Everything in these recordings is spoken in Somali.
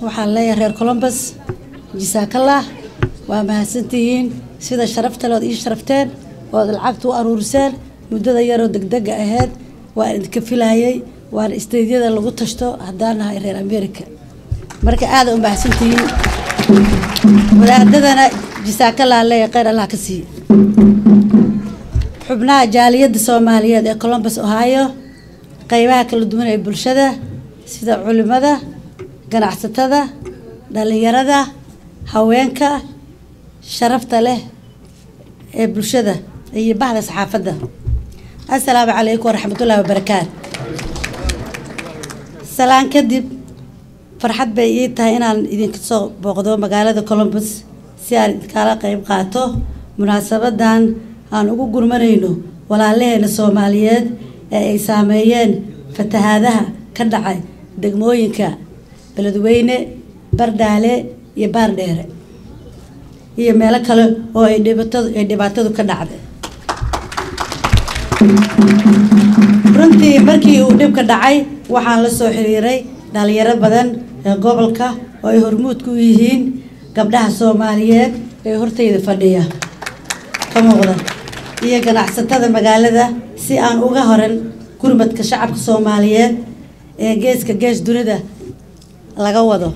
waxaan leeyahay reer colombus jisaakallah waa mahadsantihiin sida sharafta leod ii sharafteen ood lacagta u aruuriseen muddada yaroo degdega ahayd waan idinka filayay waana isteydyada lagu tashto haddaan nahay reer america marka aada u mahadsantihiin wadaadadana jisaakallah leeyahay kheyr allah ka siiye xubnaha jaaliyadda soomaaliyeed ee colombus ohio qeybaha kala duwan ee bulshada sida culimada ganacsatada dhalinyarada haweenka sharafta leh ee bulshada iyo bahda saxaafadda assalaamu calaykum waraxmatullaahi wabarakaatu salaan kadib farxad bay ii tahay inaan idinka soo booqdo magaalada colombus si aan idinkala qeyb qaato munaasabadan aan ugu gurmanayno walaalaheena soomaaliyeed ee ay saameeyeen fatahaadaha ka dhacay degmooyinka beledweyne bardhaale iyo baardheere iyo meelo kale oo ay dhibatadu ay dhibaatadu ka dhacday runtii markii uu dhibka dhacay waxaan la soo xiriiray dhalinyaro badan ee gobolka oo ay hormuud ku yihiin gabdhaha soomaaliyeed ee hortayda fadhiya ka muuqda iyo ganacsatada magaalada si aan uga horan gurmadka shacabka soomaaliyeed ee geeska gees dunida laga wado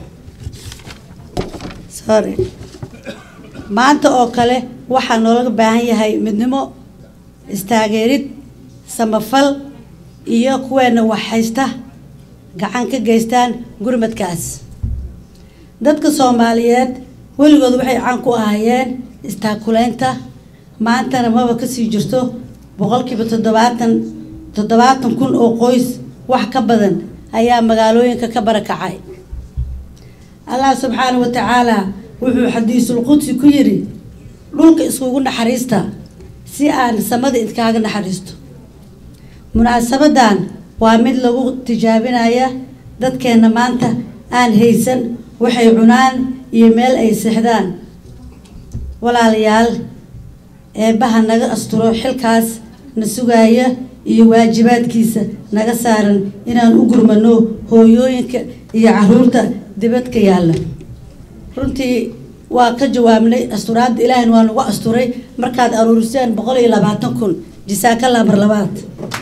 sorry maanta oo kale waxaa noolaga baahan yahay midnimo istaageerid samafal iyo kuweena wax haysta gacan ka geystaan gurmadkaas dadka soomaaliyeed weligood waxay caan ku ahaayeen istaakuleynta maantana maba kasii jirto boqolkiiba toddobaatan toddobaatan kun oo qoys wax ka badan ayaa magaalooyinka ka barakacay allah subxaanahu wa tacaala wuxuu xadiisul qudsi ku yidhi dhulka iskugu naxariista si aan samada idkaaga naxariisto munaasabadan waa mid lagu tijaabinaya dadkeena maanta aan haysan waxay cunaan iyo meel ay seexdaan walaalayaal eebbaha naga asturo xilkaas na sugaaya iyo waajibaadkiisa naga saaran inaan u gurmano hooyooyinka iyo caruurta dibadka yaalla runtii waa ka jawaabnay asturaadda ilaahina waa nagu asturay markaad aruuriseen boqol iyo labaatan kun jisaakallah mar labaad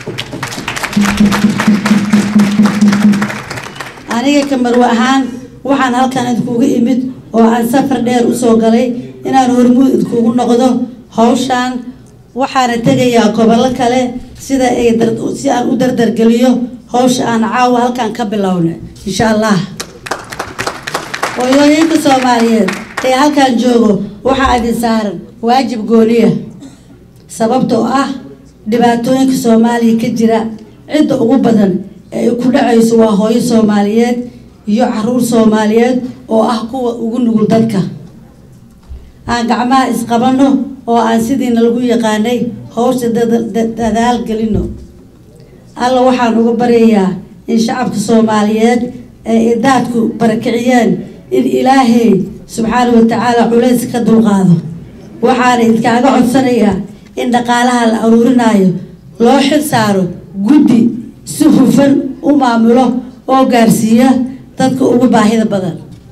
aniga kamarwe ahaan waxaan halkan idinkugu imid oo aan safar dheer usoo galay inaan hormuud idinkugu noqdo hawshaan waxaana tegayaa gobollo kale sida ay si aan u dardargeliyo hawsha aan caawa halkan ka bilowna insha allah hooyooyinka soomaaliyeed ee halkan joogo waxaa idin saaran waajib gooniya sababtoo ah dhibaatooyinka soomaaliya ka jira cidda ugu badan ee ay ku dhacayso waa hooyo soomaaliyeed iyo caruur soomaaliyeed oo ah kuwa ugu nugul dadka aan gacmaha isqabano oo aan sidiina lagu yaqaanay hawsha dadaal gelino alla waxaan uga baryayaa in shacabka soomaaliyeed ee idaadku barakiciyeen in ilaahay subxaana wa tacaala culays ka dulqaado waxaana idkaaga codsanayaa in dhaqaalaha la aruurinaayo loo xil saaro guddi si hufan u maamulo oo gaarsiiya dadka ugu baahida badan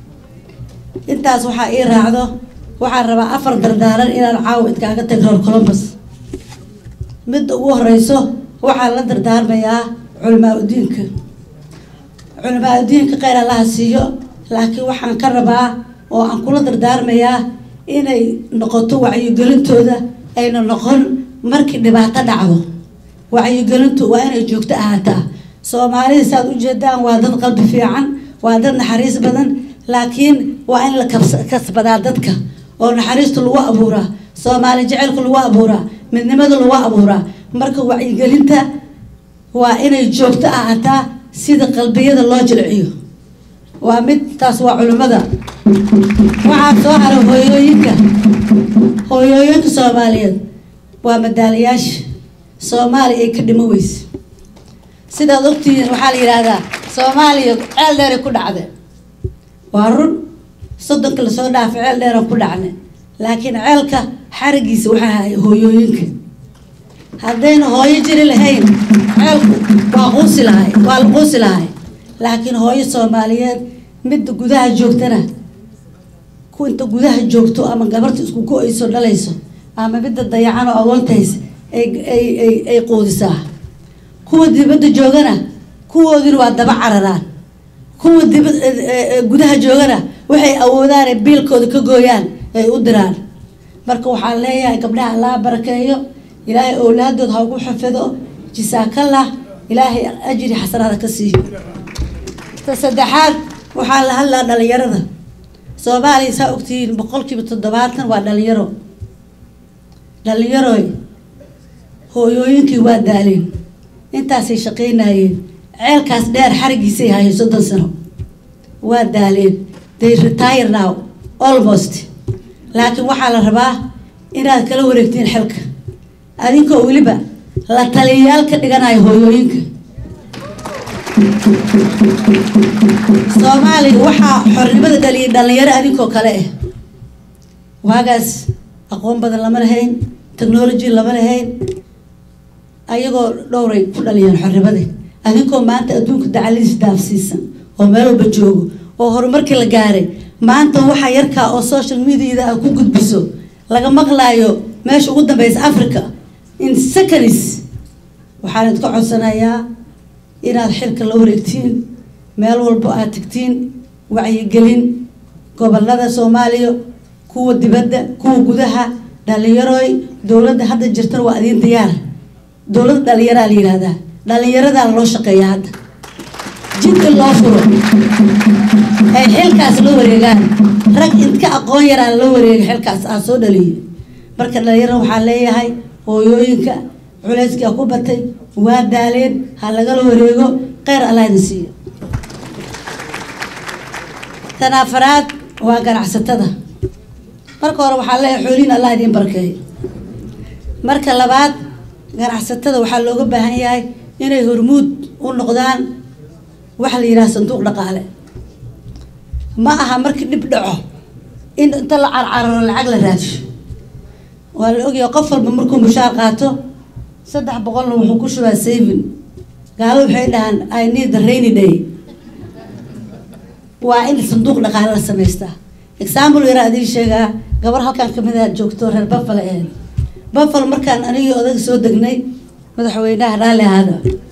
intaas waxaa ii raacdo waxaan rabaa afar dardaaran inaan caawa idkaaga tag reer colombus midda ugu horeyso waxaan la dardaarmayaa culamaa udiinka culamaa udiinka kheyr allaha siiyo laakiin waxaan ka rabaa oo aan kula dardaarmayaa inay noqoto wacyigelintooda ayna noqon markii dhibaato dhacdo wacyigelintu waa inay joogto ahaataa soomaalida saaad ujeedaan waa dad qalbi fiican waa dad naxariis badan laakiin waa in la kasbadaa dadka oo naxariista lagu abuuraa soomaali jecelka lagu abuuraa midnimada lagu abuuraa marka wacyigelinta waa inay joogto ahaataa sida qalbiyada loo jilciyo waa mid taas waa culimmada waxaa soo hara hooyooyinka hooyooyinka soomaaliyeed waa madaalayaasha soomaaliya ay ka dhimo weyse sidaad ogtihiin waxaa la yidhaahdaa soomaaliya ceel dheeray ku dhacde waa run soddonka lasoo dhaafay ceel dheeran ku dhacne laakiin ceelka xarigiisa waxaa haya hooyooyinka haddayna hooyo jiri lahayn ceelku waa quusi lahay waa la quusi lahay laakiin hooyo soomaaliyeed midda gudaha joogtana ku inta gudaha joogto ama gabarta isku go-ayso dhalayso ama midda dayacan oo agoontahays ay ay ay ay quudisaa kuwa dibadda joogana kuwoodina waa daba cararaan kuwa diba gudaha joogana waxay awoodaan ay biilkooda ka gooyaan ay u diraan marka waxaan leeyahay gabdhaha allaa barakeeyo ilaahay owlaadood ha ugu xafido jisaakallah ilaahay ajri xasanaada ka siiyo ta saddexaad waxaa la hadlaa dhalinyarada soomaaliya saa ogtihiin boqolkiiba toddobaatan waa dhalinyaro dhalinyaroy hooyooyinkii waa daaleen intaasay shaqaynayeen ceelkaas dheer xarigiisay hayeen soddon sano waa daaleen they retire now almost laakiin waxaa la rabaa inaad kala wareegtiin xilka adinkoo weliba la taliyayaal ka dhiganayo hooyooyinka soomaaliya waxaa xornimada dhaliyay dhalinyaro adinkoo kale ah waagaas aqoon badan lama lahayn technology lama lahayn ayagoo dhowray ku dhaliyeen xornimadii adinkoo maanta adduunka dacaliis daafsiisan oo meel walba joogo oo horumarkii la gaaray maanta waxaa yarkaa oo social mediada ah ku gudbiso laga maqlaayo meesha ugu dambeysa africa in seconds waxaan idka codsanayaa inaad xilka la wareegtiin meel walbo aad tegtiin wacyigelin gobolada soomaaliya kuwa dibadda kuwa gudaha dhalinyaroy dowladda hadda jirtana waa adiin diyaar dowladda dhalinyaraa la yihahdaa dhalinyaradaa loo shaqeeya hadda jidka loo furo ay xilkaas la wareegaan rag intka aqoon yaraan la wareega xilkaas aa soo dhaliyo marka dhalinyarada waxaa leeyahay hooyooyinka culeyskaa ku batay waa daaleen ha lagala wareego kheyr allah idin siiyo tan afaraad waa ganacsatada marka hore waxaa leeyahay xooliin allah idiin barakeeyo marka labaad ganacsatada waxaa looga baahan yahay inay hormuud u noqdaan waxa la yidhaha sanduuq dhaqaale ma aha markii dhib dhaco in inta la carcararo lacag la raadsho waa la ogyahay qof walba markuu mushaar qaato saddex boqolna wuxuu ku shubaa saving gaalo waxay dhahaan i need the rainy day waa in sanduuq dhaqaale la samaystaa example yaraa idiin sheegaa gabar halkan kamid a joogto reer buffalo ahayd buffalo markaan anigii odaga soo degnay madaxweynaha raalli ahaada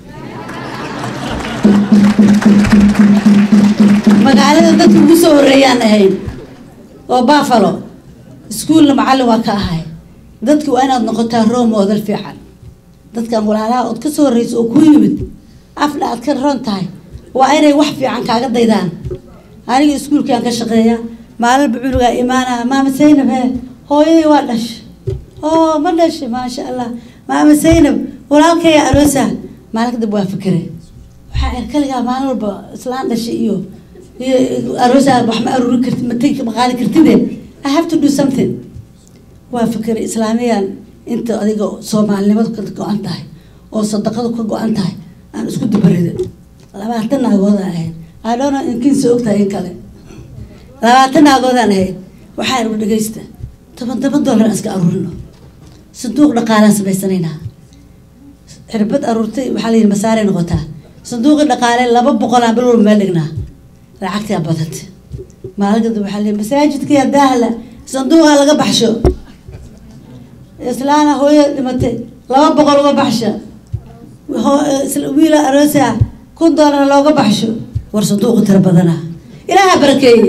magaalada dadka ugu soo horeeyaan ahayn oo buffalo iskuolna macallin waa ka ahay dadki waa inaad noqotaa role model fiican dadkan walaalaha ood ka soo horreysa oo ku yimid afna aad ka ron tahay waa inay wax fiican kaaga daydaan aniga iskuolkaan ka shaqeeya maalinba cunugaa imaanaa maama saynab he hooyadii waa dhashay oo ma dhashay maasha allah maama saynab walaalkaya aroosa maalin kadib waa fikire waxaa er kaligaa maalin walba islaan dhashay iyo iyo aroosa wax ma aruuri karti matay ma qaadi kartide i have to do something waa fikire islaamiyaan inta adiga soomaalinimadu ka go-an tahay oo sadaqadu ka go-an tahay aan isku dubarida labaatan naagooda ahayd adhona inkiinsa ogtahay in kale labaatan naagoodaan ahayd waxaa igu dhagaysta toban toban dollar aan iska aruurino sanduuq dhaqaalaan samaysanaynaa cirbad aruurtay waxaa la yidhi masaaray noqotaa sanduuqii dhaqaale laba boqolaan bil walba meel dhignaa lacagtaa badanta maalin kadib waxaa la yidhi masaajidkii daahla sanduuqa laga baxsho islaana hooya dhimatay laba boqol uga baxsha wiila aroosa kun dollar looga baxsho war sanduuqu tiro badana ilaaha barakeeye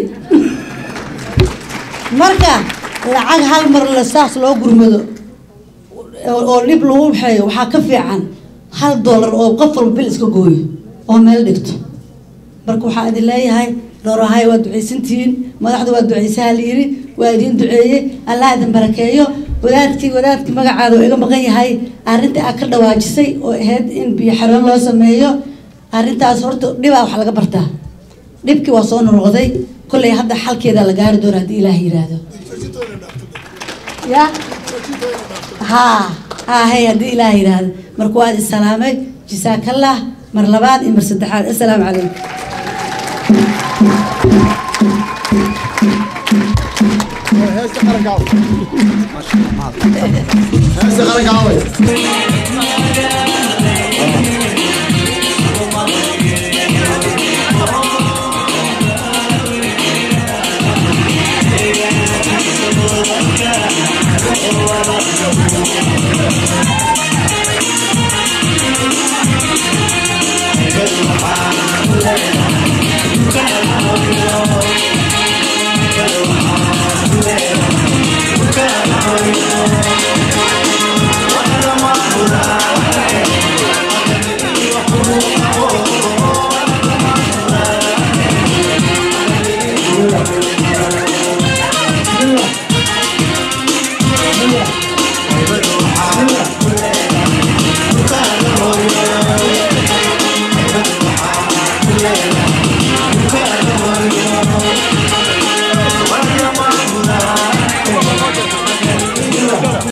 marka lacag hal mar la saas loo gurmado oo dhib lagu waxeeyo waxaa ka fiican hal dollar oo qof walba bil iska gooyo oo meel dhigto marka waxaa idin leeyahay dhowrahay waa ducaysantihiin madaxda waa ducaysaha la yiri waa idiin duceeyey allah idin barakeeyo wadaadkii wadaadkii magacaada oo iga maqan yahay arrinta aad ka dhawaajisay oo ahayd in biyo xaroon loo sameeyo arrintaas horta dhibaa wax laga bartaa dhibkii waa soo nonoqday kollay hadda xalkeeda la gaari doona haddii ilaah yiraahdo ya ha hahay haddii ilaah yiraahdo marka waa idin salaamay jisaakallah mar labaad iyo mar saddexaad assalaamu calaykum heesta qaranka heesta qaranka